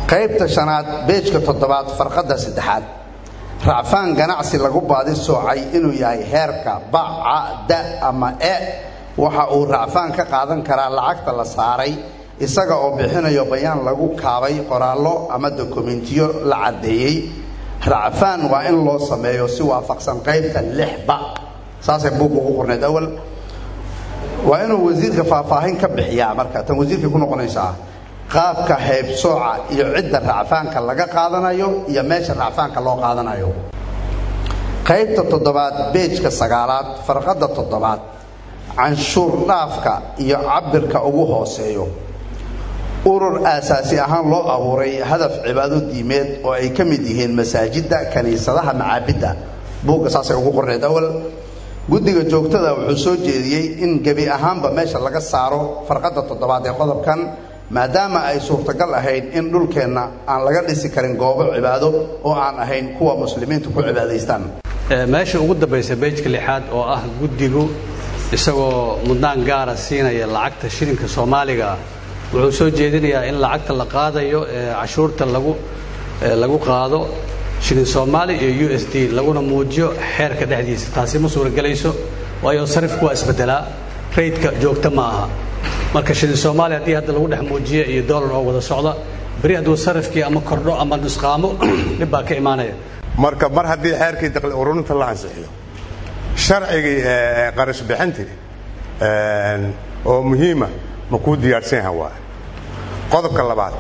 qaybta shanaad beejka toddobaad farqadda saddexaad racfaan ganacsi lagu baadi soocay inuu yahay heerka baca da ama e waxa uu racfaan ka qaadan karaa lacagta la saaray isaga oo bixinayo bayaan lagu kaabay qoraallo ama dokumentiyo la caddeeyey racfaan waa in loo sameeyo si waafaqsan qaybta lixba saasay buugga ugu qornayd awal waa inuu wasiirka faahfaahin ka bixiyaa marka tan wasiirkay ku noqonaysaa qaabka haybsooca iyo cidda racfaanka laga qaadanayo iyo meesha racfaanka loo qaadanayo qaybta toddobaad beejka sagaalaad farqadda toddobaad canshuur dhaafka iyo cabirka ugu hooseeyo urur aasaasi ahaan loo abuuray hadaf cibaado diimeed oo ay ka mid yihiin masaajidda kiniisadaha macaabidda buugga saasay ugu qorneed awal guddiga joogtada wuxuu soo jeediyey in gebi ahaanba meesha laga saaro farqadda toddobaad ee qodobkan maadaama ay suurtagal ahayd in dhulkeenna aan laga dhisi karin goobo cibaado oo aan ahayn kuwa muslimiintu ku cibaadaystaan meesha ugu dambaysa beejka lixaad oo ah guddigu isagoo mudnaan gaara siinaya lacagta shilinka soomaaliga ah wuxuu soo jeedinayaa in lacagta la qaadayo ee cashuurta lagu lagu qaado shilin soomaali iyo u s d laguna muujiyo xeerka dhexdiisa taasi ma suuragelayso waayo sarifku waa isbedelaa raydka joogta ma aha marka shilin soomaali haddii hadda lagu dhex muujiyo iyo dollar oo wada socda beri hadduu sarifkii ama kordho ama nusqaamo dhib baa ka imaanaya marka mar haddii xeerkii daqli ururinta la ansixiyo sharcigii qarash bixintii oo muhiima ma kuu diyaarsan yaha waa qodobka labaad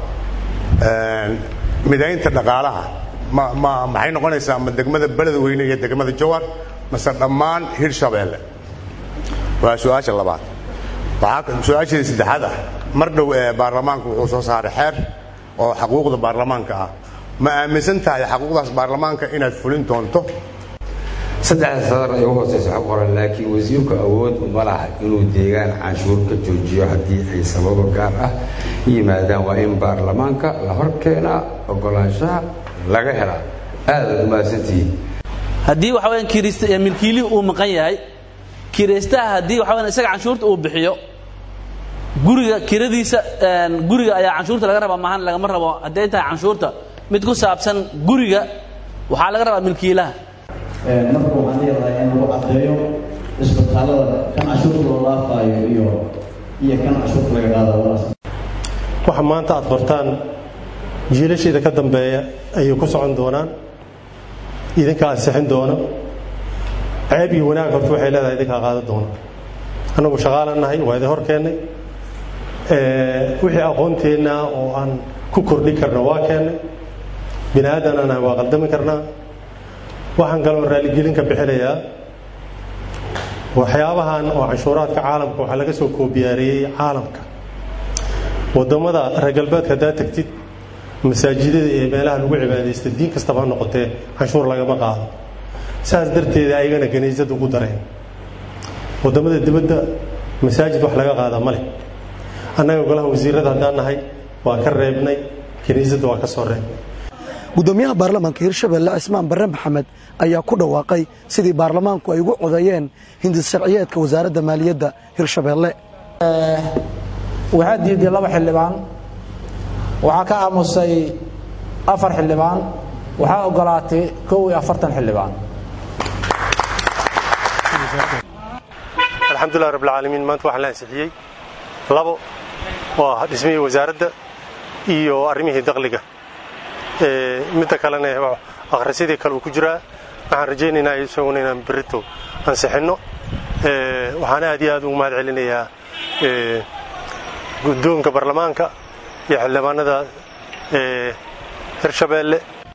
midaynta dhaqaalaha ma ma maxay noqonaysaa ma degmada beledweyne iyo degmada jawar mase dhammaan hirshabeelle waa su-aasha labaad waxaa su-aashii saddexaad ah mar dhow ee baarlamaanku wuxuu soo saaray xeer oo xaquuqda baarlamaanka ah ma aaminsan tahay xaquuqdaas baarlamaanka inaad fulin doonto saddexda sadar ay u hooseysa xog qoran laakiin wasiirku awood uma laha inuu deegaan canshuur ka joojiyo haddii ay sababo gaar ah yimaadaan waa in baarlamaanka la hor keenaa ogolaanshaha laga helaa aadaad umahadsantihiin haddii waxa weyaan kirist milkiilihii uu maqan yahay kiraystaha haddii waxa weyaan isaga canshuurta uu bixiyo guriga kiradiisa guriga ayaa canshuurta laga rabaa maahan lagama rabo hadday tahay canshuurta mid ku saabsan guriga waxaa laga rabaa milkiilaha marka waxaan leedahay in lagu caddeeyo isbitaalada kan cashuurta loo dhaafaayo iyo iyo kan cashuurta laga qaadayo waxa maanta aad bartaan jiilasheeda ka dambeeya ayay ku socon doonaan idinka ansixin doona ceeb iyo wanaag horta waxay leedahay idinkaa qaadan doona annagu shaqaalan nahay waa idin hor keennay wixii aqoonteenna oo aan ku kordhin karna waa keennay bini aadan nahay waa qaldami karnaa waxaan kaloo raaligelin ka bixinayaa waxyaabahan oo canshuuraadka caalamka waxaa laga soo koobiyaareeyey caalamka wadamada reer galbeedka haddaad tagtid masaajidada iyo meelaha lagu cibaadaysta diin kastaba ha noqotee canshuur lagama qaado saas darteeda ayagana kaniisad ugu dareen wadamada dibadda masaajid wax laga qaada ma leh annaga golaha wasiirada haddaan nahay waa ka reebnay kaniisadda waa ka soo reebnay gudoomiyaha baarlamaanka hirshabelle cismaan barre maxamed ayaa ku dhawaaqay sidii baarlamaanku ay ugu codeeyeen hindis sharciyeedka wasaaradda maaliyadda hirshabelle waxaa diiday laba xildhibaan waxaa ka aamusay afar xildhibaan waxaa ogolaatay kow iyo afartan xildhibaan alxamdulilah rabbilcaalamiin maanta waxaan la ansixiyey labo waa dhismihii wasaaradda iyo arrimihii daqliga midda kalena akhrisyadii kale uu ku jiraa waxaan rajaynaynaa isaguna inaan berito ansixinno waxaan aad iyo aad ugu mahad celinayaa guddoonka baarlamaanka iyo xildhibaanada hirshabeelle